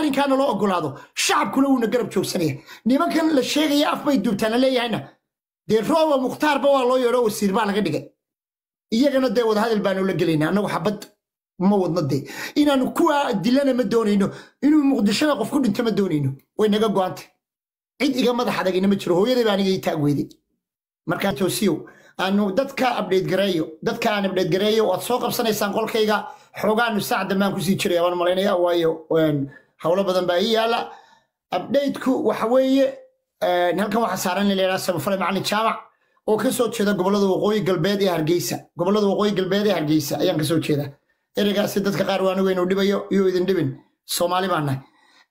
arrinkaana loo ogolaado shacabkuna wuuna garab joogsanaya nimankan la sheegaya af bay duubtaan la leeyahayna dee rooba mukhtaarba waa loo yeedho wasiir baa laga dhigay iyagana dee wadahadal baanu la gelaynaa annagu xabad ma wadno dee inaanu kuwa dilana ma doonayno inuu muqdishada qof ku dhinto ma doonayno way naga go'antay cid iga madax adagina ma jiro hooyaday baa aniga ii taag weyday markaa toosiyow aanu dadka abdheed gareeyo dadka aan abdheed gareeyo waad soo qabsanaysaan qolkayga xoogaanu saac dambaan kusii jiraya waan malaynaya waayo howlo badan baa ii yaala abdheydku waxa weeye halkan waxaa saaran in la yidhaha samafale macalin jaamac oo ka soo jeeda gobollada waqooyi galbeed ee hargeysa gobollada waqooyi galbeed ee hargeysa ayaan ka soo jeeda ereygaasi dadka qaar waa anigu inuu dhibayo iyo idin dhibin soomaali baan nahay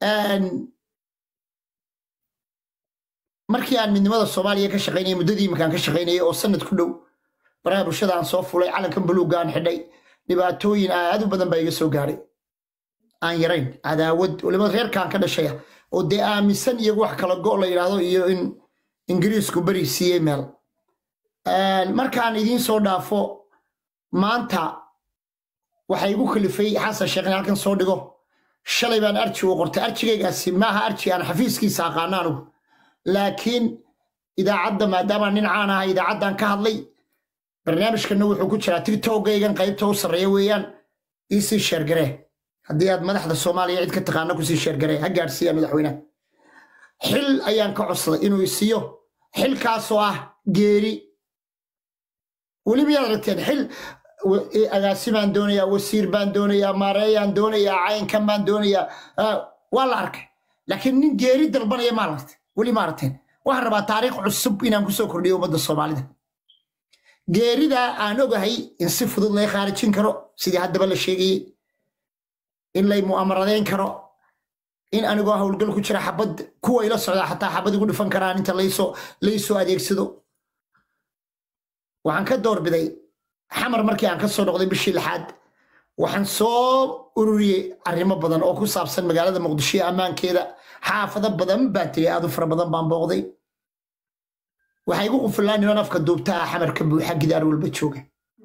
markii aan midnimada soomaaliya ka shaqaynayay muddadii iminkaan ka shaqaynayay oo sanad ku dhow baraha bulshada aan soo fulay calankan buluugga aan xidhay dhibaatooyin aad u badan baa iga soo gaadhay aan yarayn cadaawad waliba reerkaan ka dhashaya oo dee aaminsan iyagu wax kala go' la yidhaahdo iyo in ingiriisku beri siiyey meel markaan idiin soo dhaafo maanta waxaa igu kalifay xasan sheekh in halkan soo dhigo shalay baan arji u qortay arjigaygaasi maaha arji aan xafiiskiisa aqaano anugu laakiin idaacadda maadaama nin caan aha idaacaddan ka hadlay barnaamijkanna wuxuu ku jiraa tiktokgaygan qaybta u sarreeya weeyaan iisii sheergaree haddii aad madaxda soomaaliya cid ka taqaana kusii sheergaree ha gaadhsiiya madaxweynaha xil ayaan ka codsaday inuu isiiyo xilkaasoo ah geeri weliba yaad aragteen xil agaasi baan doonayaa wasiir baan doonayaa maareeyaan doonayaa caynkan baan doonayaa waa la arkay laakiin nin geeri dalbanaya maa lartay weli ma aragteen waxaan rabaa taariikh cusub inaan kusoo kordhiyo ummadda soomaalida geeridaa aan ogahay in si fudud lay khaarijin karo sidii haddaba la sheegayey in lay mu'amaradayn karo in anigoo howlgal ku jira xabad kuwa ila socdaa xataa xabad igu dhifan karaan inta laysoo adeegsado waxaan ka doorbiday xamar markii aan ka soo noqday bishii lixaad waxaan soo ururiyey arrimo badan oo ku saabsan magaalada muqdisho iyo ammaankeeda xaafado badan baan tegey aad u fara badan baan booqday waxaa igu qufulaa niman afka duubta ah xamarka buuxa gidaar walba jooga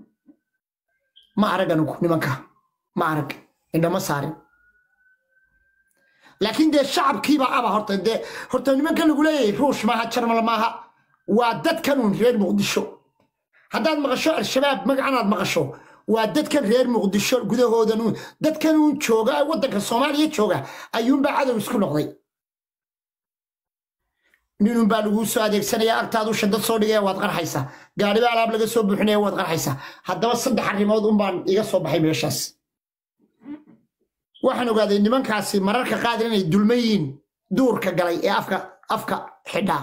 ma arag anugu nimanka ma arag indhama saarin laakiin dee shacabkiibaa aba horta dee horta nimanka lagu leeyahay ruush maaha jarmal maaha waa dadkanuun reer muqdisho haddaad maqasho al-shabaab magacanaad maqasho waa dadkan reer muqdisho gudahoodanuun dadkanuun jooga waddanka soomaaliya jooga ayuunbaa cadow isku noqday ninun baa laguu soo adeegsanaya agtaadu shadad soo dhigaya waad qarxaysaa gaadhiba alaab laga soo buuxinaya waad qarxaysaa haddaba saddex arrimood unbaan iga soo baxay meeshaas waxaan ogaaday nimankaasi mararka qaadar inay dulman yihiin duurka galay ee afka afka xidhaa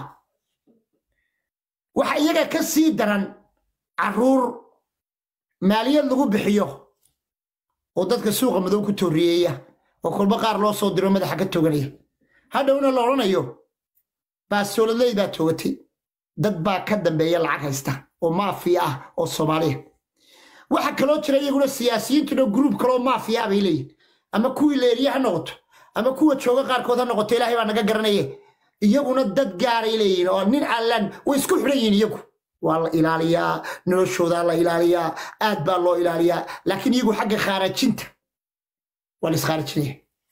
waxa iyaga ka sii daran carruur maaliyad lagu bixiyo oo dadka suuqa madow ku tooriyeeya oo kolba qaar loo soo diro madaxa ka toganaya hadhowna la odhanayo baasooladley baa toogatay dad baa ka dambeeya lacag haysta oo maafiya ah oo soomaaliya waxa kaloo jira iyaguna siyaasiyiintuna gruub kaloo maafiya ah bay leeyihin ama kuwii leeriye ha noqoto ama kuwa jooga qaarkood ha noqoto ilaahay baa naga garanaye iyaguna dad gaaray leeyihin oo nin allan way isku xidhan yihiin iyagu waa la ilaaliyaa noloshoodaa la ilaaliyaa aad baa loo ilaaliyaa laakiin iyagu xagga khaarajinta waa la iskhaarajinaya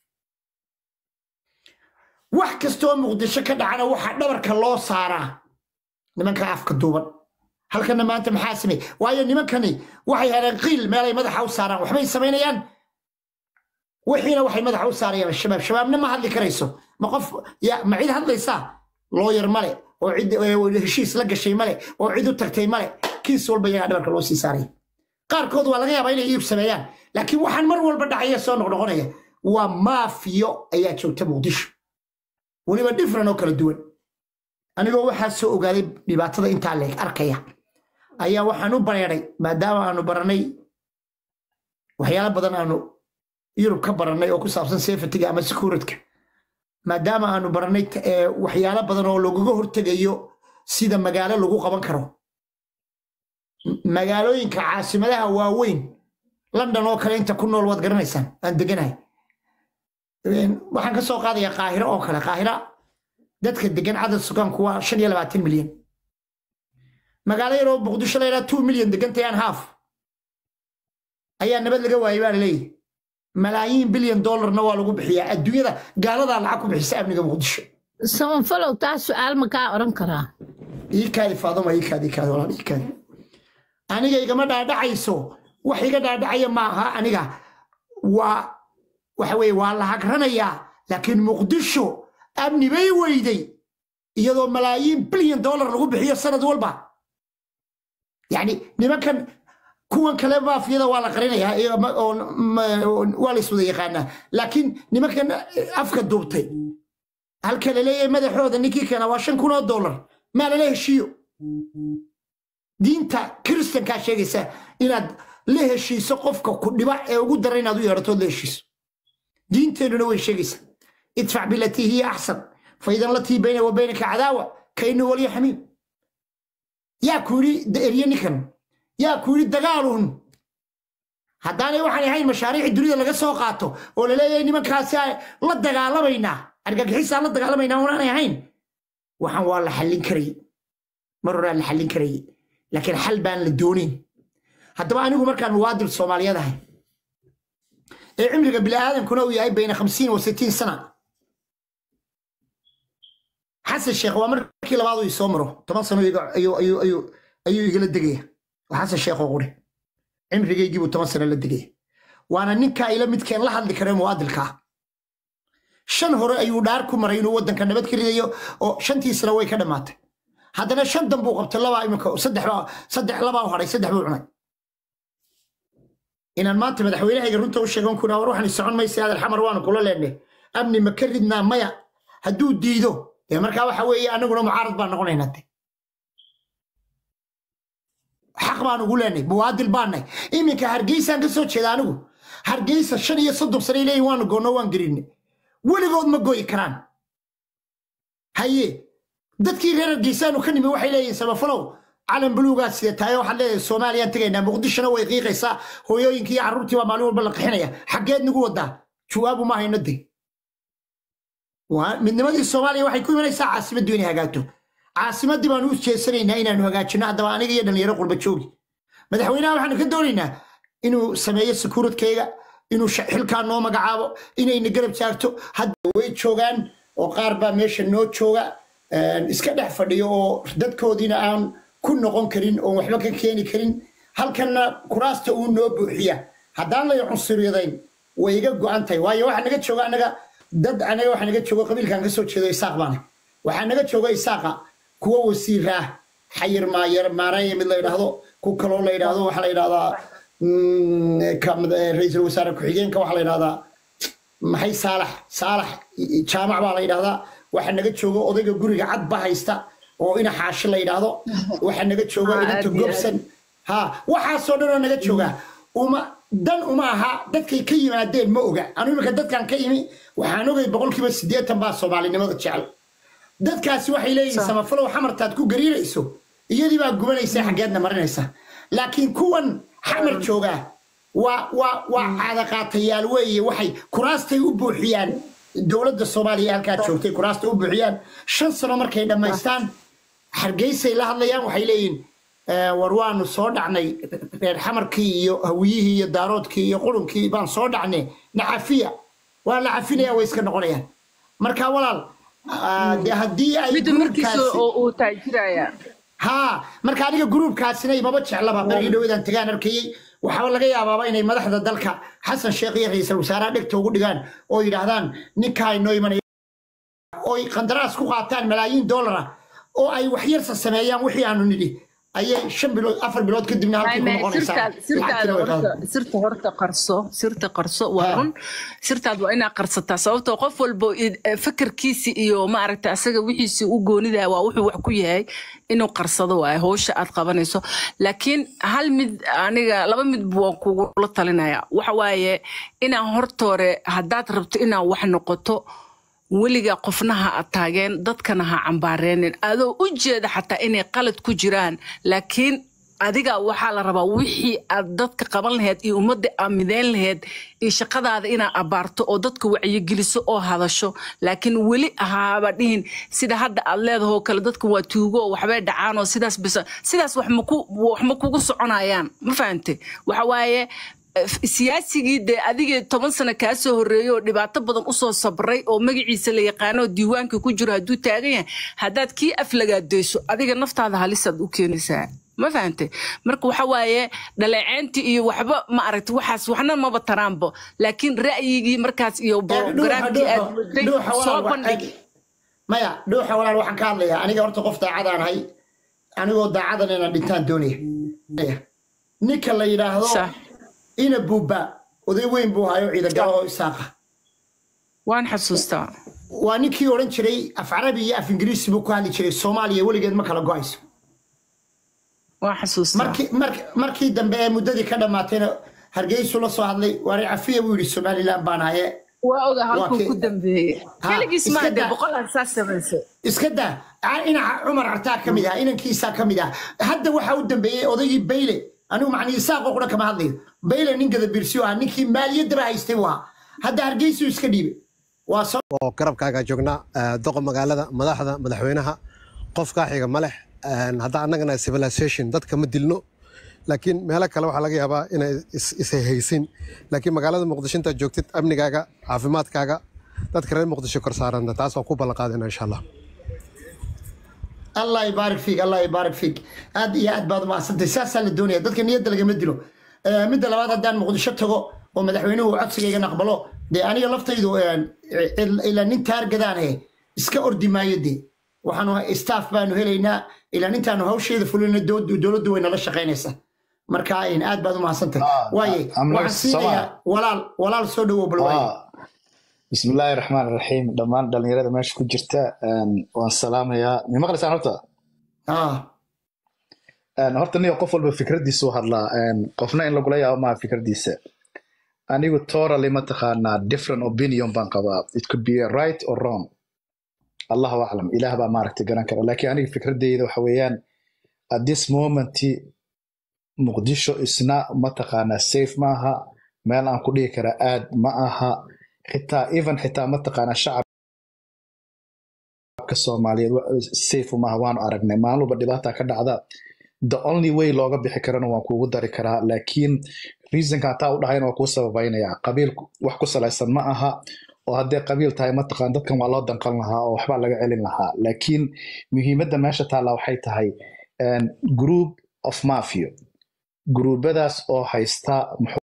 wax kastoo muqdisho ka dhacana waxaa dhabarka loo saaraa nimanka afka duuban halkana maanta maxaa samey waayo nimankani waxay heleen qiil meelay madaxa u saaraan waxbay samaynayaan wixiina waxay madaxa u saarayaan shabaab shabaabna ma hadli karayso ma qof ma cid hadlaysaa looyar male oo cid heshiis la gashay male oo cid u tagtay male kiis walba iyagaa dhabarka loo sii saaraya qaarkood waa laga yaabaa inay iib sameeyaan laakiin waxaan mar walba dhacaya soo noqnoqonaya waa maafiyo ayaa joogta muqdisho weliba dhifran oo kala duwan anigoo waxaa soo ogaaday dhibaatada intaa leeg arkaya ayaa waxaan u bareeday maadaama aanu baranay waxyaalo badan aanu yurub ka barannay oo ku saabsan sefatiga ama sekuuradka maadaama aanu barannay waxyaalo badan oo lagaga hortegayo sida magaalo lagu qaban karo magaalooyinka caasimadaha waaweyn london oo kale inta ku nool waad garanaysaan aan deganahay waxaan ka soo qaadayaa qaahiro oo kale qaahira dadka degan cadad sugaanku waa shan iyo labaatan milyan magaalo yaroo muqdisho la yidhaha two milyan degantayaan haaf ayaa nabad laga waayay baa laleeyahy malaayiin bilyan dollarna waa lagu bixiyaa adduunyada gaaladaa lacag ku bixisa amniga muqdisho samafalow taa su-aal ma kaa odhan karaa ii kaadi faaduma ii kaadi ii kaadi walaal ii kaadi aniga igama dhaadhacayso wax iga dhaadhacaya maaha aniga waa waxa weye waa la hagranayaa laakiin muqdisho amni bay weyday iyadoo malaayiin bilyan dollar lagu bixiyo sanad walba yani nimankan kuwan kale maafiyada waa la qarinayaa iyo ma- oo ma- oo- waa la iswada yaqaanaa laakiin nimankan afka duubtay halka laleeyahay madaxooda ninkii keena waa shan kun oo dollar maa lala heshiiyo diinta kiristankaa sheegaysa inaad la heshiiso qofka ku dhiba ee ugu dara inaad u yeedhatood la heshiiso diinteennuna way sheegaysaa idfac bilatii hiya axsan faidan latii bayna wa baynaka cadaawa kainu waliya xamiim yaa ku yidhi erye ninkan yaa ku yidhi dagaalun haddaanay waxaan ahayn mashaariici dunida laga soo qaato oo laleeyahay nimankaasi aan la dagaalamaynaa argagixisaan la dagaalamaynaa unaanay ahayn waxaan waa la xallin karayay mar horaan la xallin karayay laakiin xal baan la doonayn haddaba anigu markaan muwaadin soomaaliyeed ahay ee cimriga bini'aadankuna uu yahay bayna khamsiin wa sittiin sana xasan sheekh waa markii labaad uu isoo maro toban sano iga- ayuu ayuu ayuu ayuu igala degaya waa xasan sheekh oo quri cimrigaygii buu toban sano la degaya waana ninkaa ila midkeen la hadli kare muwaadilka ah shan hore ayuu dhaar ku maray inuu waddanka nabad ka ridayo oo shantii sano way ka dhammaatay haddana shan dan buu qabtay labaa imika saddex baa saddex labaa u hadhay saddex buu cunay inaan maanta madaxweynahayga runta u sheegan kuna war waxaan socon maysa adeer xamar waanu kula leenay amni ma ka ridnaa maya hadduu diido dee markaa waxa weeye anaguna mucaarad baan noqonaynaa de xaq baan ugu leenay muwaadil baanay iminka hargeysaan ka soo jeeda anigu hargeysa shan iyo soddon sanay leeyihin waanu goonno waan gerinay weligood ma goyi karaan haye dadkii reer hargeysaanu ka nimi waxay leeyihiin samafalow calan buluugaa sidetaay waxaad leedahay soomaaliyaan tegaynaa muqdishona way qiiqaysaa hooyooyinkii iyo carruurtii baa maalin walba la qixinaya xaggeed nagu wadaa jawaabu ma hayno de waa- midnimadii soomaaliya waxay ku imanaysaa caasimaddu inay hagaagto caasimaddii baanu u jeesanaynaa inaanu hagaajino haddaba aniga iyo dhalinyaro qurba joogi madaxweynaha waxaanu ka doonaynaa inuu sameeyo sekuuradkayga inuu sha- xilkaa noo magacaabo inayna garab taagto hadda way joogaan oo qaar baa meesha noo jooga een, iska dhex fadhiyo oo dadkoodiina aan ku noqon karin oo waxba ka keeni karin halkanna kuraasta uu noo buuxiya haddaan lay cunsuriyadayn way iga go-an tahay waayo waxaa naga jooga anaga dad anaga waxaa naga jooga qabiilkan ka soo jeedo isaaq baana waxaa naga jooga isaaqa kuwa wasiira ah xayir maayar maaraya mid la yidhaahdo ku kaloo la yidhaahdo waxaa la yidhahdaa mm, ka- eh, ra'iisul wasaare ku-xigeenka waxaa la yidhahdaa maxay saalax saalax jaamac baa la yidhahdaa waxaa naga jooga odayga guriga cad ba haysta oo ina xaashi la yidhaahdo waxaa naga jooga Ah, inanta aad iyo aad. gobsan ha waxaasoo dhan oo naga jooga uma dan uma aha dadkay ka yimaadeen ma oga anu imika dadkan ka yimi waxaan ogay boqolkiiba siddeetan baa soomaalinimada jecel dadkaasi waxay leeyihiin Sa- samafalow xamartaad ku gariirayso iyadii baa gubanaysa xaggeedna marinaysa laakiin kuwan xamar joogaa waa waa waa caadaqaatayaal weeye waxay kuraastay u buuxiyaan dowladda soomaaliya ee halkaa joogtay kuraastay u buuxiyaan shan sano markay dhammaystaan hargeysay la hadlayaan waxay leeyihiin "Eh, war waanu soo dhacnay reer xamarkii iyo hawiyihii iyo daaroodkii iyo qurunkii baan soo dhacnay nacafiya waa la cafinaya way iska noqonayaan marka walaal ah, dee haddii ay midda markiisa gruubkaasi- oo uu taajiraya haa marka aniga gruubkaasina imaba jeclaba barigii dhaweedaan tagaan arkayey waxaaba laga yaabaaba inay madaxda dalka xasan sheekh iyo ra'iisul wasaaraha dhegta ugu dhigaan oo yidhaahdaan ninkaa inoo imanaya oy qandaraas ku qaataan malaayiin dollara oo ay waxyarsa sameeyaan wixii aanu nidhi ayay shan bilood afar bilood kadibna halkii ku noqonaysaa sirtaad sirtaada Lacagtina way horta qaadan. sirta horta qarso sirta qarso waa Ha. run sirtaad waa inaa qarsataa sababtoo qof walba i- eh, fakarkiisi iyo maaragta asaga wixiisi u goonidaha waa wuxuu wax ku yahay inuu qarsado waaye howsha aad qabanayso laakiin hal mid aniga laba mid waan kugula talinaya waxa waaye inaan hortoore haddaad rabto inaa wax noqoto weliga qofna ha ataageen dadkana ha cambaareenin adoo u jeeda xataa inay qalad ku jiraan laakiin adiga waxaa la rabaa wixii aad dadka qaban laheyd iyo ummadda aad mideyn laheyd iyo shaqadaada inaad abaarto oo dadka wacyigeliso oo hadasho laakiin weli ahaaba dhihin sida hadda aad leedahoo kale dadka waa tuugo oo waxbay dhacaan oo sidaas bisa sidaas wax maku wax ma kugu soconayaan ma fahante waxa waaye siyaasigii dee adigii toban sano kaa soo horreeyey oo dhibaato badan usoo sabray oo magaciisa la yaqaano oo diiwaanka ku jiro hadduu taagan yahay haddaad kii aflagaadeyso adiga naftaada halisaad u keenaysaa ma fahantay marka waxa waaye dhaleeceyntii iyo waxba ma aragti waxaas waxna maba taraanbo laakiin ra'yigii markaas iyo borograamkii aad waday soo bandhig maya dhuuxa walaal waxaan ka hadlayaa aniga horta qof daacadaan ahay anigoo daacadan inaan dhintaan doonaya ninka la yidhaahdo Sax. ina buuba oday weyn buu hayo ciidagalo oo isaaqa waan xasuustaa waa ninkii odhan jiray af carabi iyo af ingiriisi buu ku hadli jiray soomaaliya weligeed ma kala go-ayso waan xasuustaa markii mark- markii dambe ee muddadii ka dhammaatayna hargeysu la soo hadlay waari cafiya buu yidhi somalilan baan haye waa oga halkuu kii- ku dambeeyey Ha, keligiis iska maa dee daa. boqolaad saas samaysay iska daa a- inaca cumar cartaa ka mid ah inankiisaa ka mid ah hadda waxaa u dambeeyey odaygii bayle anigu macnii isaaqo qura kama hadlayo bayle nin gadabiirsiyo ah ninkii maaliyaddaba haystay buu ahaa hadda hargeysuu iska dhiibay waa soo oo garabkaaga joognaa eh, doqa magaalada madaxda madaxweynaha qofkaa xiga ma leh Een, hadda annagana civilization dadka ma dilno laakiin meelo kale waxaa laga yaabaa inay is- ishayhaysin laakiin magaalada muqdisho intaad joogtid amnigaaga caafimaadkaaga dadka reer muqdisho kor saaranta taas waa ku ballan qaadina insha allah allah ibaarik fiik allah ibaarik fiik aad iyo aad baad umahadsantay saasaa la doonaya dadka niyadda lagama dilo Eh, midda labaad haddaan muqdisho tago oo madaxweynuhu codsigayga naqbalo dee aniga laftaydu eh, il- ilaa nin taargadaane iska ordi maayo dee waxaanu staff baanu helaynaa ilaa nintaanu hawsheeda fulina dowladdu way nala shaqaynaysaa marka in aad baad umahadsantay Ah, waaye I'm not waxaan siinayaa walaal walaal soo dhawow bal waaye Ah, bismillaahi raxmaan raxiim dhammaan dhalinyarada meesha ku jirta een, waan salaamayaa mi maqlaysaan horta ah Een, horta niyo qof walba fikradiisu hadlaa een, qofna in lagula yaabo maa fikradiisa anigu totally mataqaanaa different opinion baan qabaa it could be right or wrong allahu aclam ilaah baa maaragtay garan kara laakiin aniga fikradeyda waxa weeyaan at this moment muqdisho isna mataqaanaa safe maaha meel aan ku dhihi kara aad ma aha xitaa even xitaa mataqaanaa shacabka soomaaliyeed wa- safe maaha waanu aragnay maalin walba dhibaata ka dhacda the only way looga bixi karana waan kuugu dari karaa laakiin reasonka hataa u dhahayna waa kuu sababaynaya qabiil wax ku salaysan ma aha oo haddee qabiil tahay mataqaan dadkan waa loo danqan lahaa oo waxbaa laga celin lahaa laakiin muhiimadda meesha taalla waxay tahay een, group of mafia gruubadaas oo haysta muxuu-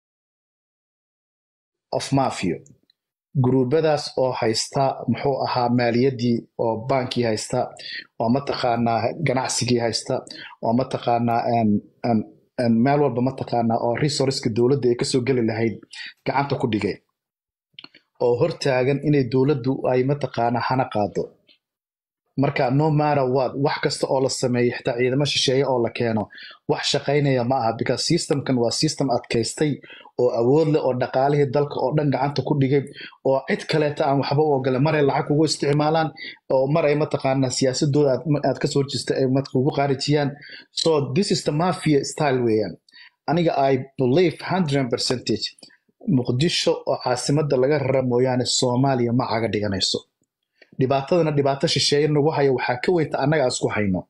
of mafia gruubadaas oo haysta muxuu ahaa maaliyaddii oo baankii haysta oo mataqaanaa ganacsigii haysta oo mataqaanaa een- een- een meel walba mataqaanaa oo resourceska dowladda ay kasoo geli lahayd gacanta ku dhigay oo hortaagan inay dowladdu ay mataqaanaa hana qaado marka no matter what wax kasta oo la sameeyo xitaa ciidamo shisheeye oo la keeno wax shaqaynaya ma aha because systemkan waa system adkaystay oo awood leh oo dhaqaalihii dalka oo dhan gacanta ku dhigay oo cid kaleeta aan waxba u ogole maray lacag kugu isticmaalaan oo mar ay mataqaanaa siyaasadooda aad, aad kasoo horjeesta ay mat kugu qaarijiyaan so this is the mafia style weeyaan aniga i believe 100 percentage muqdisho oo caasimadda laga rara mooyaane soomaaliya ma caga dhiganayso dhibaatadana dhibaato shisheeye nagu hayo waxaa ka weynta annaga aan isku hayno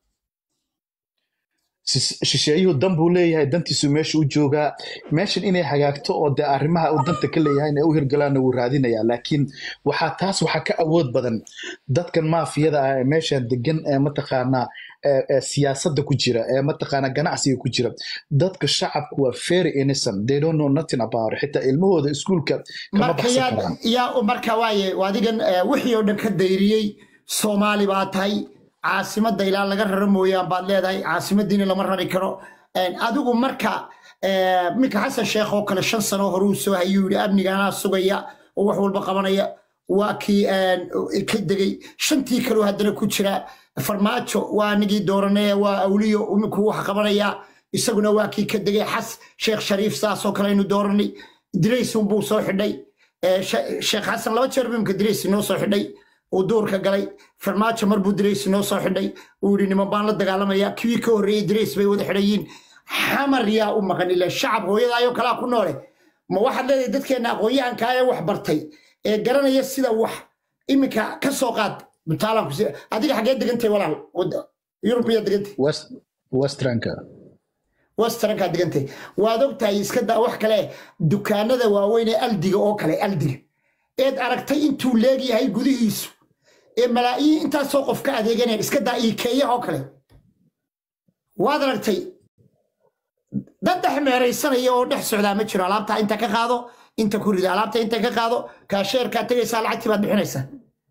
Sis- shisheeyuhu dan buu leeyahay dantiisu meesha u joogaa meeshan inay hagaagto oo dee arrimaha uu danta ka leeyahay inay u hirgalaanna wuu raadinayaa laakiin waxaa taas waxaa ka awood badan dadkan maafiyada ah ee meeshan degan ee mataqaanaa ee- ee siyaasadda ku jira ee mataqaanaa ganacsiga ku jira dadka shacabku waa very innocent they don't know nothing about it xitaa ilmahooda iskuulka kama marka baxsan yaa karaan yaa marka waaye adigan eh, wixii oo dhan ka dayriyey soomaali baa tahay caasimadda ilaa laga raro mooyaan baad leedahay caasimadiina lama rari karo En, adigu marka eh, minka xasan sheekh oo kale shan sano horuu soo hayuu yidhi amnigaanaa sugaya oo wax walba qabanaya waa kii en, ka degay shantii kaloo haddana ku jira farmaajo waa anigii dooranay waa awliyo iminku wax qabanaya isaguna waa kii ka degay xas sheekh shariif saasoo kale aynu dooranay diraysun buu soo xidhay Eh, She- sheekh xasan laba jeer buu imka diraysi noo soo xidhay uu duurka galay farmaajo mar buu diraysi noo soo xidhay uu yidhi niman baan la dagaalamaya kuwii ka horreeyey dirays bay wada xidhayiin xamar yaa u maqan ilaa shacab hooyadaayoo kalaa ku noole ma waxaad leedahay dadkeenna aqoon-yahankaa ee wax bartay ee garanaya sida wax iminka ka soo qaad mutaalan ku adiga xaggee degantay walaal Wada- yurub miyaa degantay west westranka westernkaa degantay waad ogtahay iska daa wax kale dukaanada waaweyn ee aldiga oo kale aldiga eed aragtay intuu leegyahay gudihiisu ee malaa'iin intaasoo qof ka adeeganayaan iska daa iikeeyaha oo kale waad aragtay dad dhex meeraysanaya oo dhex socdaa ma jiro alaabtaa inta ka qaado inta ku rida alaabta inta ka qaado kaasheerkaa tegaysaa lacagtii baad bixinaysaa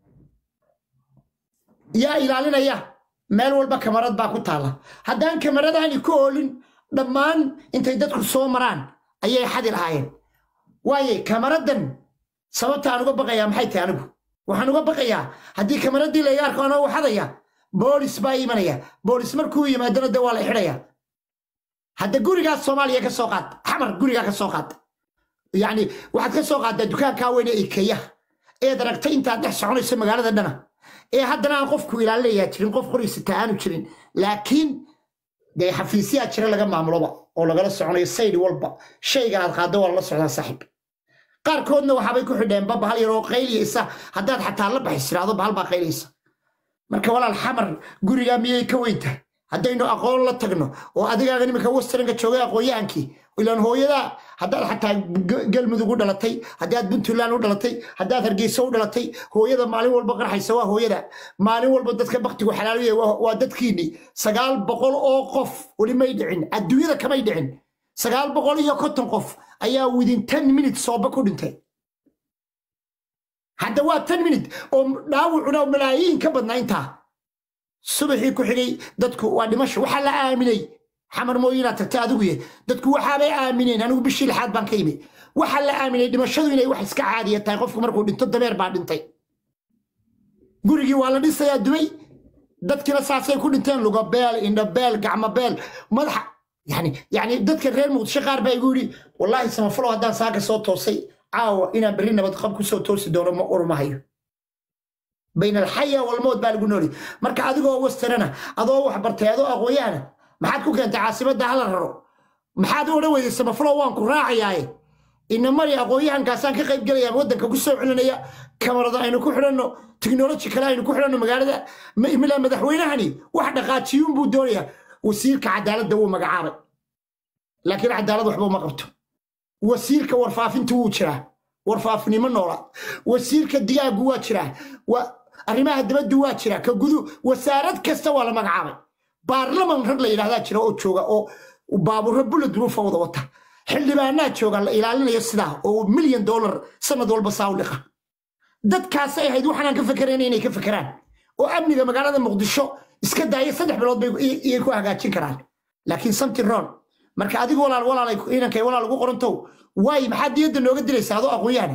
yaa ilaalinaya meel walba kamarad baa ku taalla haddaan kamaradaani ku oolin dhammaan intay dadku soo maraan ayay xadi lahaayeen waaye kamaradan sababta aan uga baqayaa maxay tahay anigu waxaan uga baqayaa haddii kamaradii layga arko anoo waxadaya boolis baa imanaya boolis markuu yimaadana de waa la xidhaya hadda gurigaas soomaaliya ka soo qaad xamar gurigaa ka soo qaad yacni waxaad ka soo qaaddaa dukaankaa weyne ikeeyaha eed aragtay intaad dhex soconayso magaalada dhana ee haddana aan qofku ilaalinayaa jirin qof qoriisata aanu jirin laakiin dee xafiisyaa jira laga maamuloba oo lagala soconayo saydi walba shayga aad qaaddo waa lala socdaa saaxiib qaarkoodna waxaabay ku xidheenba bahal yaroo qayliyaysa haddaad xataa la baxis tiraahdo bahal baa qayliyaysa marka walaal xamar gurigaa miyay ka weyn tahay haddaynu aqoon la tagno oo adigaaga nimanka westernka joogay aqoon-yahankii ilaan hooyadaa haddaad xataa galmudug u dhalatay haddaad puntland u dhalatay haddaad hargeysa u dhalatay hooyada maalin walba qarxaysa waa hooyada maalin walba dadka baktigu xalaaluya waa dadkiinni sagaal boqol oo qof weli may dhicin adduunyada kamay dhicin sagaal boqol iyo konton qof ayaa within ten minutes sooba ku dhintay hadda waa ten minute oo dhaawucuna malaayiin ka badnaa intaa subaxii ku xigay dadku waa dhimasho waxaa la aaminay xamar mooyinaad tagtay adigu ye dadku waxaabay aamineen anigu bishii lixaad baan ka imi waxaa la aaminay dhimashadu inay wax iska caadiya tahay qofku markuu dhinto dameer baa dhintay gurigii waa la dhisayaa dumay dadkina saasay ku dhinteen lugabeel indhabeel gacmabeel madaxa yani yani dadka reer muqdisho qaar baa igu yidhi wallaahi samafalo haddaan saaka soo toosay caawa inaan berri nabad qab ku soo toosi doono ma urmahayo bayn alxaya walmood baa lagu nooli marka adigoo westerana adoo wax bartay adoo aqoonyahana maxaad ku keentay caasimadda hala raro maxaad u odhan weydey samafalo waan ku raacayaaye ina mari aqoonyahankaasaan ka qayb gelaya waddanka ku soo celinaya kamarada aynu ku xidhanno tiknoloji kale aynu ku xidhanno magaalada mila madaxweynahani wax dhaqaajiyuun buu doonayaa wasiirka cadaaladda wuu magacaabay laakiin cadaalad waxba uma qabto wasiirka warfaafintu wuu jiraa warfaafinimo noola wasiirka digaagu waa jiraa arrimaha dabaddu waa jira ka gudu wasaarad kasta waa la magacaabay baarlaman rag la yidhahdaa jira oo jooga oo baabuuro bullet ruufa wada wata xildhibaanaa jooga la ilaalinayo sidaa oo milyan dollar sanad walba saa u dhiqa dadkaasay ahayd waxaanaan ka fakerayna inay ka fakeraan oo amniga magaalada muqdisho iska daaya saddex bilood bay iyay ku hagaajin karaan laakiin something wrong marka adigu walaal walaalay inankay walaal ugu qorantow waay maxaad diyadda nooga dilaysaa adoo aqoon-yahana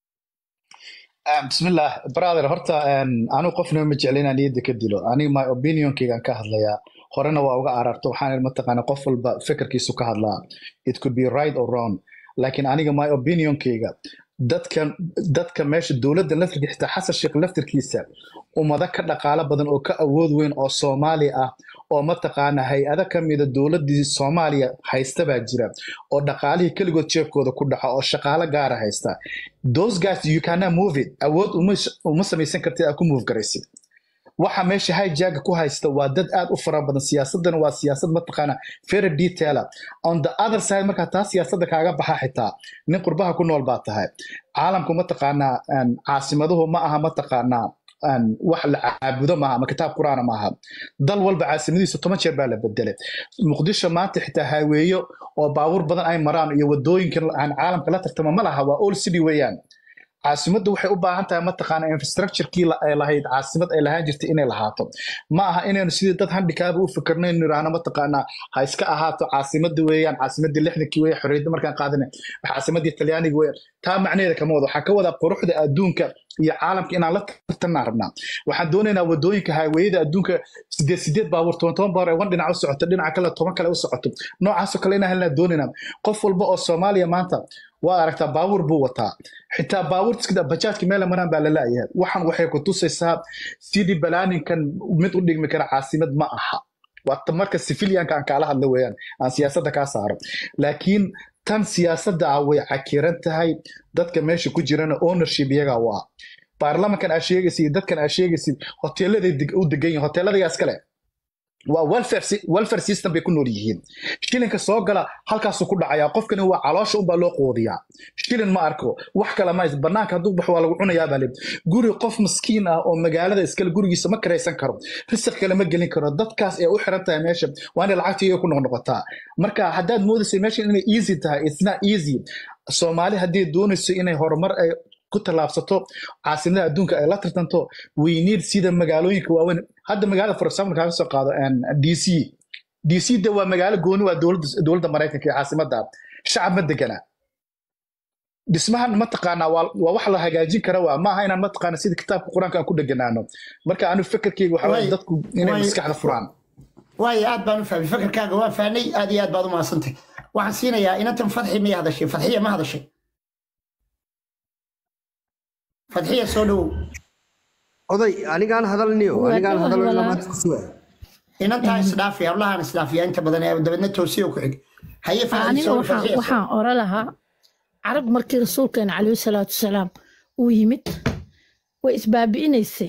bismillah brother horta anigu qofna ma jecla inaan niyadda ka dilo aniga my opinionkaygaan ka hadlayaa horena waa uga ararto waxaan mataqaana qof walba fikirkiisu ka hadlaa it could be right or wrong laakiin aniga my opinionkayga dadka dadka meesha dowladda laftirka xitaa xasan sheekh laftirkiisa ummado ka dhaqaalo badan oo ka awood weyn oo soomaali ah oo mataqaana hay-ado ka mida dowladdii soomaaliya haysta baa jira oo dhaqaalihii keligood jeebkooda ku dhaca oo shaqaalo gaara haysta those guys you cannot move it awood uma samaysan kartid aad ku move garaysid waxa meesha hijaga ku haysta waa dad aad u fara badan siyaasadana waa siyaasad mataqaana very detaila on the other side markaa taa siyaasadda kaaga baxa xitaa nin qurbaha ku nool baa tahay caalamku mataqaanaa caasimaduhu ma aha mataqaanaa wax la caabudo maaha ama kitaab quraana maaha dal walba caasimadiisa toban jeer baa la bedelay muqdisho maanta xitaa haaweeyo oo baabuur badan ay maraan iyo wadooyinka aan caalamka la tartama ma laha waa all city weeyaan caasimaddu waxay u baahan tahay mataqaana infrastructurekii ay lahayd caasimad ay lahaan jirtay inay lahaato ma aha inaynu sidii dad handikaaba u fikirno inu idhaahno mataqaana ha iska ahaato caasimadda weeyaan caasimaddii lixdankii weeye xorriyadda markaan qaadana caasimaddii talyaaniga weeyaan taa macnaheeda kama wado waxaa ka wadaa quruxda adduunka iyo caalamka inaan la tartanaa rabnaa waxaan doonaynaa wadooyinka haaweyada adduunka sideed sideed baabuur toban toban baabuur ay wan dhinac u socoto dhinaca kale toban kale u socoto noocaasoo kale inaan helnaa doonaynaa qof walba oo soomaaliya maanta waa aragtaa baabuur buu wataa xitaa baabuurta bajaajka meela maraan baa la laayahay waxan waxay ku tusaysaa sidii balaaninkan mid u dhigmi kara caasimad ma aha waa marka civilianka aan kaala hadla weeyaan aan siyaasadda kaa saaro laakiin tan siyaasadda ah way cakiran tahay dadka meesha ku jirana ownership iyagaa u ah baarlamankan aa sheegaysid dadkan aa sheegaysid hoteeladay u degan yihin hoteeladayaa iskale waa welfare sy- welfare system bay ku nool yihiin shilinka soo gala halkaasuu ku dhacayaa qofkani waa caloosha unbaa loo qoodiyaa shilin ma arko wax kale ma haysto banaanka hadduu baxo waa lagu cunayaa baa le guri qof maskiin ah oo magaalada iskale gurigiisa ma karaysan karo risiq kale ma gelin karo dadkaas ee u xiran tahay meesha waa inay lacagta iyaga ku noqnoqotaa marka haddaad moodaysa meesha inay easy tahay it's not easy soomaali haddii doonayso inay horumar ay ku tallaabsato caasimada adduunka ay la tartanto we need sida magaalooyinka waaweyn hadda magaalada for example kaaga soo qaado een, dc dc de waa magaalo gooni waa dowladda dowladda maraykanka ee caasimada shacab ma degana dhismahan mataqaanaa waa waa wax la hagaajin kara waa maaha inaan mataqaana sida kitaabka qur-aanka aan ku dheganaano marka anu fekerkeyga waxa waaye Way- dadku inay way- maskaxda furaan waayo aad baan u fahmay fakarkaaga waan fahnay aad iyo aad baad u mahadsantay waxaan siinayaa inantan fadxi miyay hadashay fadxiya ma hadashay fadxiya soo dhowow oday anigaan hadalniyo Waa anigaan gabar hadalniyo walaal. maad ku suga inantaa isdhaafi hablahaan isdhaafiya inta badan ee dabeedna toosiyo ku xig haye fadxi aniga soo waxaan fadxiya waxaan ora lahaa carab markii rasuulkeena calayhi salaatu wasalaam uu yimid way isbaabi'inaysay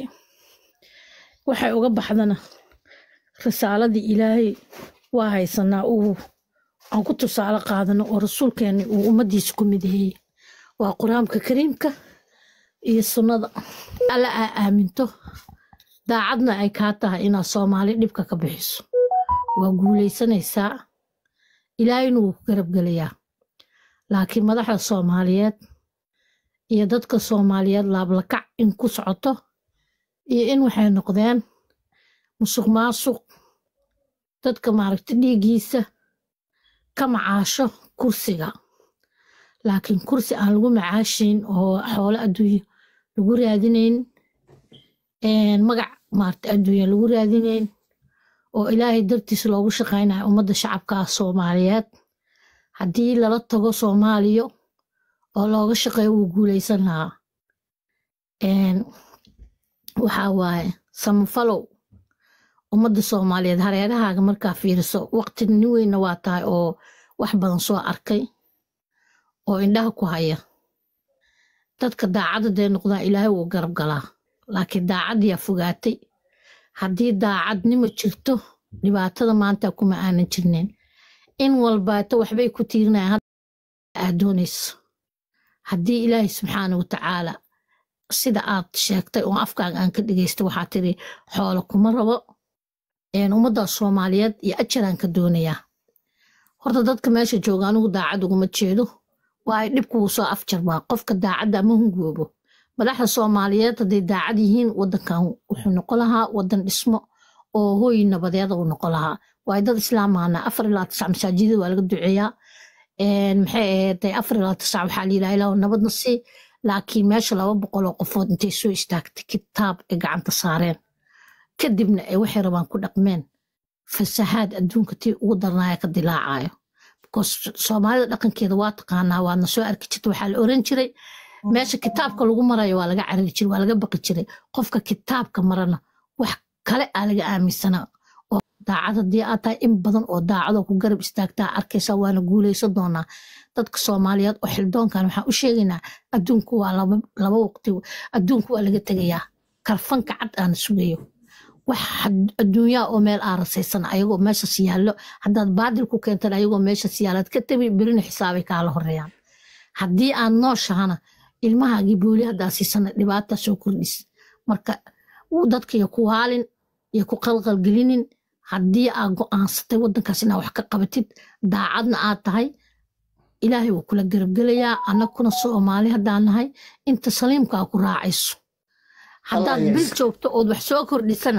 waxay uga baxdana risaaladii ilaahay waa haysanaa uu aan ku tusaale qaadano oo rasuulkeena uu ummaddiisa ku mideeyey waa qur-aanka kariimka iyo sunnada alla aa aaminto daacadna ay kaa tahay inaad soomaali dhibka ka bixiso waa guulaysanaysaa ilaahayna wuu ku garabgelayaa laakiin madaxda soomaaliyeed iyo dadka soomaaliyeed laablakac in ku socoto iyo in waxay noqdeen musuq maasuq dadka maaragta dhiiggiisa ka macaasho kursiga laakiin kursi aan lagu macaashayn oo xoolo adduunyo lagu raadinayn een, magac maaragta adduunya lagu raadinayn oo ilaahay dartiis loogu shaqaynayo ummadda shacabka ah soomaaliyeed haddii lala tago soomaaliya oo looga shaqeeyo wuu guulaysan lahaa Een, waxaa waaye samafalow ummadda soomaaliyeed hareerahaaga markaa fiiriso waqti nin weynna waa tahay oo wax badan soo arkay oo indhaha ku haya dadka daacadda dee noqdaan ilaahay wuu garab galaa laakiin daacaddiyaa fogaatay haddii daacadnimo jirto dhibaatada maanta kuma aanan jirnayn in walbaato waxbay ku tiirinayaan hadda aad doonayso haddii ilaahay subxaana watacaala sida aad sheegtay oo afkaaga aan ka dhegeysta waxaa tiri xoolo kuma rabo een, ummadda soomaaliyeed iyo ajaraan ka doonayaa horta dadka meesha jooga anigu daacad uguma jeedo waa ay dhibku wuu soo afjarbaa qofka daacadda ma hungoobo madaxda soomaaliyeed hadday daacad yihiin wadankan wuxuu noqon lahaa wadan dhismo oo hooy nabadeeda uu noqon lahaa waayo dad islaamahana afar ilaa tisac masaajidada waa laga duceeyaa Een, maxay ahayd afar ilaa tisac waxaa layidhaha ilaahu nabadna sii laakiin meesha laba boqol oo qofood intay soo istaagtay kitaab ay gacanta saareen kadibna ay waxay rabaan ku dhaqmeen fasahaad adduunka tii ugu darnaaya ka dilaacayo because soomaalida dhaqankeeda waa taqaanaa waadna soo arki jirta waxaa la oran jiray meesha kitaabka lagu marayo waa laga carari jiray waa laga baqi jiray qofka kitaabka marana wax kale aa laga aaminsanaa oo daacad haddii aad tahay in badan oo daacadoo ku garab istaagtaa arkaysaa waana guulaysan doonaa dadka soomaaliyeed oo xildoonkan waxaan u sheegaynaa adduunku waa laba laba waqti adduunku waa laga tegayaa karfanka cad aan sugayo wax had- adduunyaa oo meel aarasaysan ayagoo meeshas yaallo haddaad baadil ku keentan ayagoo meeshas yaalaad ka tabi berina xisaabay kaala horeeyaan haddii aad nooshahana ilmahaagii booli haddaa siisana dhibaata soo kordhis marka wuu dadka iyo ku waalin iyo ku qalqalgelinin haddii aad go'aansatay waddankaas inaad wax ka qabatid daacadna aad tahay ilaahay wuu kula garabgelayaa annaguna soomaali haddaan nahay inta saliimkaa ku raacayso haddaad Allah bil yes. joogto ood wax soo kordhisana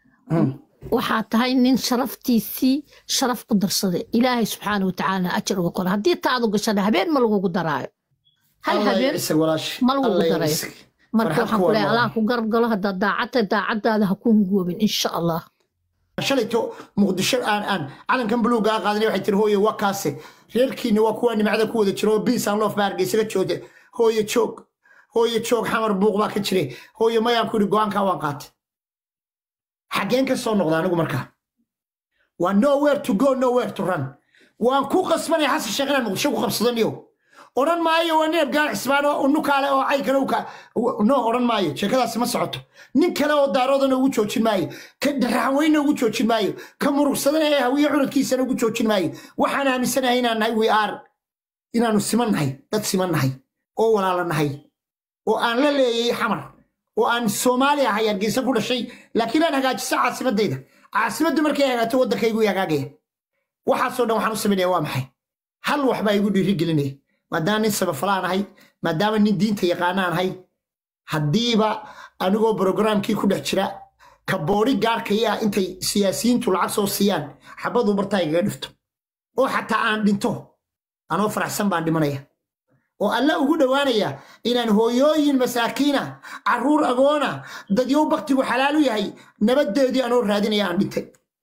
waxaa tahay nin sharaftiisii sharaf ku darsaday ilaahay subxaana watacaala ajar uga qora haddii taadu gashana habeen ma lagugu daraayo hal Allah habeen isag walaash ma lagugu Allah darayo isag marka farxad waxaan ku ku leeyahay waa allah ku garab galo haddaad daacadta daacaddaada ha ku hungoobin insha allah shalayto muqdisho aan aan calankan buluuga a qaadanay waxay tiri hooye waa kaase reerkiina waa kuwa nimcada ku wada jiro oo biis aan loof baa hargeysaga jooga hooye joog hooye joog xamar buuq baa ka jire hooye mayaan ku yidhi go-aankaa waan qaatay xaggeen ka soo noqda anigu markaa waa nowhere to go nowhere to run waan ku qasbanaya xasan sheekh inaan muqdisho ku qabsadaniyo odhan maayo waa nin abgaan xisbaan oo unu kaale oo cay kale u ka no odhan maayo sheekadaasi ma socoto nin kale oo daaroodana ugu joojin maayo ka raxweyna ugu joojin maayo ka murugsadana ee hawiye curadkiisana ugu joojin maayo waxaan aaminsanahay inaan nahay we are inaanu siman nahay dad siman nahay oo walaala nahay oo aan la leeyay xamar oo aan soomaali ahay hargeysa ku dhashay laakiin aan hagaajiso caasimadayda caasimaddu markay hagaato waddankaygu hagaagaya waxaasoo dhan waxaan u samaynaya waa maxay hal wax baa igu dhiiri gelinaya maadaama nin sabafalaan ahay maadaama nin diinta yaqaanaan ahay haddiiba anigoo brogramkii ku dhex jira ka boodhi gaarkaya ah intay siyaasiyiintu lacag soo siiyaan xabadu bartaa igaga dhifto oo xataa aan dhinto anoo faraxsan baan dhimanaya oo alla ugu dhowaanaya inaan hooyooyin masaakiina carruur agoona dadyow baktigu xalaalu yahay nabaddeedii anoo raadinaya aan dhintay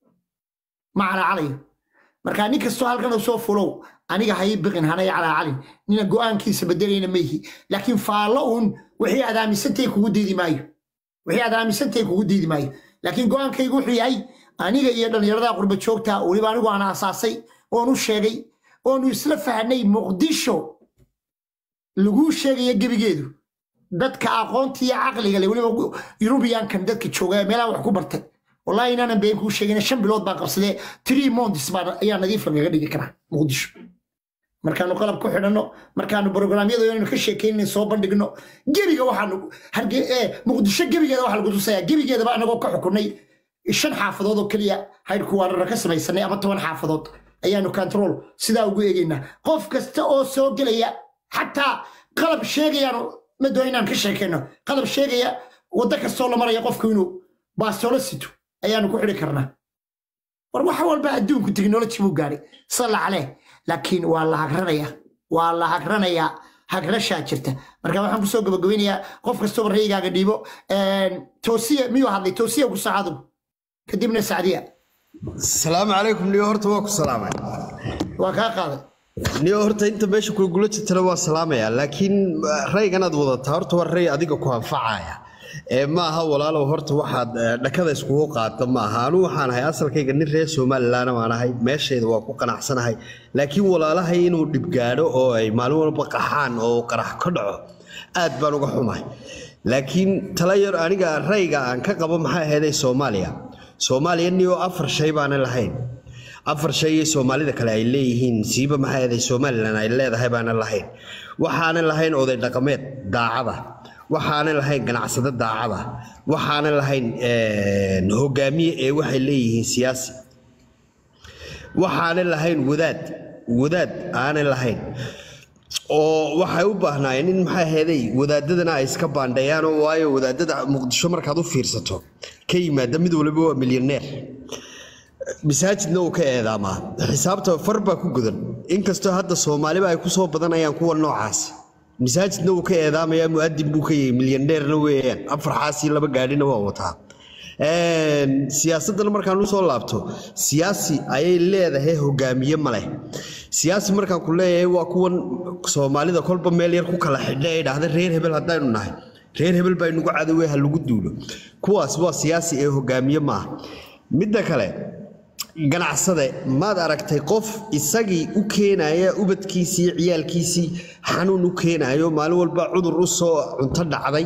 ma calaacalayo markaa nin kastoo halkan soo fulow aniga hay biqin hanay calaacalin nina go'aankiisa bedelayna mayhi laakiin faallo uun wixii aad aaminsantay kugu diidi maayo wixii aad aaminsantay kugu diidi maayo laakiin go'aankaygu wuxuu yahay aniga iyo dhallinyarada qurba joogta weliba anigu aan aasaasay oon u sheegay oonu isla fahnay muqdisho laguu sheegaya gebigeedu dadka aqoonta iyo caqliga le weliba yurubiyankan dadka jooga ee meelaha wax ku bartay wallahi inaanan been kuu sheegin shan bilood baan qabsadee three months baan ayaa nadiif lagaga dhigi karaa muqdisho markaanu qalab ku xidhanno markaanu brograamyada inaynu ka sheekeynay soo bandhigno gebiga waxaanu muqdisho gebigeeda waxaa lagu tusayaa gebigeedaba anagoo ka xukunay shan xaafadood oo keliya haydhku waarara ka samaysanay ama toban xaafadood ayaanu control sidaa ugu eegaynaa qof kasta oo soo gelaya xataa qalab sheegayaanu ma doo inaan ka sheekayno qalab sheegaya waddo kastoo la maraya qofku inuu baastoolo sito ayaanu ku xidhi karnaa war wax walba adduunku technology buu gaadhay salla caleh laakiin waa la hagranaya waa la hagranayaa hagrashaa jirta marka waxaan kusoo gabagabeynayaa qof kastooba rayigaaga dhiibo toosiya miyuu hadlay toosiya ku saacadu kadibna sacdiya asalaamu calaykum niyo horta waa ku salaamay waa kaa qaaday niyo horta inta meesha kugula jirtana waa salaamaya laakiin rayganaad wadataa horta waa ray adiga ku anfacaya ee ma aha walaalow horta waxaad dhakada iskugu qaata ma aha anu waxaan ahay asalkayga nin reer somalilan baan ahay meeshayda waa ku qanacsanahay laakiin walaalahay inuu dhibgaadho oo ay maalin walba qaxaan oo qarax ka dhaco aad baan uga xumahay laakiin tala yar aniga rayga aan ka qabo maxay ahaydee soomaaliya soomaaliya niyo afar shay baana lahayn afar shay iyo soomaalida kale ay leeyihiin siiba maxay ahaydee somalilan ay leedahay baana lahayn waxaanan lahayn oday dhaqameed daacada waxaanan lahayn ganacsado daacada waxaanan lahayn hogaamiye ee waxay leeyihiin siyaasi waxaanan lahayn wadaad wadaad aanan lahayn oo waxay u baahnaayeen in maxay ahaydey wadaadadana ay iska baandheeyaan oo waayo wadaadada muqdisho markaad u fiirsato ka yimaada mid waliba waa milyaneer masaajidna uu ka eedaamaa xisaabta far baa ku godan inkastoo hadda soomaaliba ay kusoo badanayaan kuwa noocaas masaajidna uu ka eedaamayaa mu'adin buu ka yahay milyaneerna weeyaan afar xaasii laba gaadhina waa wataa siyaasaddan markaan usoo laabto siyaasi ayay leedahay hogaamiye ma leh siyaasi markaan ku leeyahay waa kuwan soomaalida kolba meel yar ku kala xidha ee dhahda reer hebel haddaynu nahay reer hebel baa inugu cadowe ha lagu duulo kuwaas waa siyaasi ee hogaamiye maaha midda kale ganacsade maad aragtay qof isagii u keenaya ubadkiisii ciyaalkiisii xanuun u keenayo maalin walba cudur u soo cunto dhacday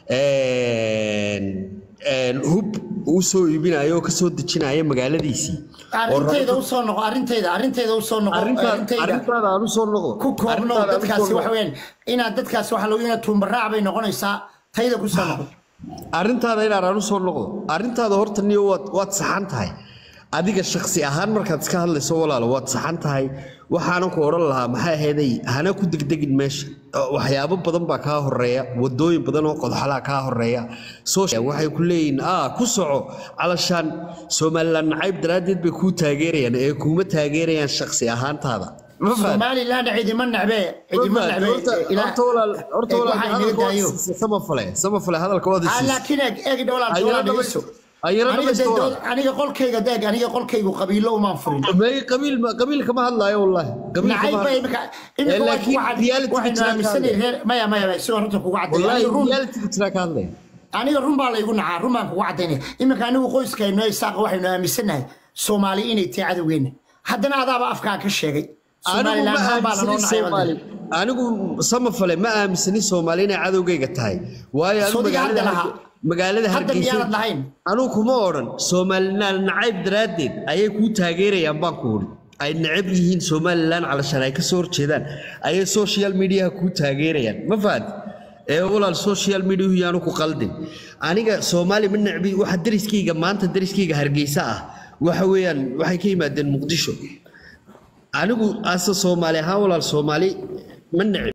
hub u soo iibinayo oo ka soo dejinaya magaaladiisii arrintayda u soo noqo arrintayda arrintayda u soo noqo arrintayda arrintaada aan u soo noqdo ku koobno Arrintaada aan u soo dadkaasi noqdo. waxa weeyaan inaad dadkaasi waxa lagu inaad tuumbaraac bay noqonaysaa tayda ku soo noqo arrintaada inaan aan u soo noqdo arrintaada horta niyo waad waad saxan tahay adiga shakhsi ahaan markaad iska hadlayso walaalo waad saxan tahay waxaanan ku odhan lahaa maxay ahayday hana ku degdegin meesha Oo waxyaabo badan baa kaa horeeya wadooyin badan oo qodxalaa kaa horeeya Social waxay ku leeyihiin ah ku soco calashaan somalilan nacayb daraaddeed bay kuu taageerayaan ee kuuma taageerayaan shakhsi ahaantaada ma fahad somaliland cidima necbe cidima necbe ilaa horta waxa inaga daayo samafale samafale hadalka waad Ah, isiisay laakiin eeg eeg dhowlaan Ayaro dhowlaan dhamaysto. dhegeyso Ayaro aniga dhamaysto dee walaal. dood- aniga qolkayga deeg aniga qolkaygu qabiilo umaan furin may qabiil ma qabiil kama hadlaayo wallahi qabiil nacayb kama bay hadlaayo imika imika laakiin reality waxaynu jira aaminsanay ka reer maya maya maya sidoo runta kugu caddeeya wallahi aniga run reality jira ka hadlaya aniga run baa laygu nacaa run baan kugu caddaynaya iminka anigu qoyskayno isaaqa waxaynu aaminsanahay soomaali inay tahay cadowgeenna haddana adaaba afkaa ka sheegay anigu somalilan ma ahaan baa lanoo aaminsani nacay soomaali anigu samafale ma aaminsani soomaali inay cadowgayga tahay waayo anigu Sodiga hadda magaalada lahaa. Harge- magaalada Hadda hargeysa miyaanad lahayn? anigu kuma odhan soomalilan nacayb daraaddeed ayay kuu taageerayaan baan ku odhi ay necab yihiin somalilan calashan ay kasoo horjeedaan ayay social mediaha kuu taageerayaan ma fahanti ee walaal social mediahu yaanu ku qaldin aniga soomaali ma necbi waxa dariskayga maanta dariskayga hargeysa ah waxa weeyaan waxay ka yimaadeen muqdisho anigu ase soomaali ahaan walaal soomaali ma necbi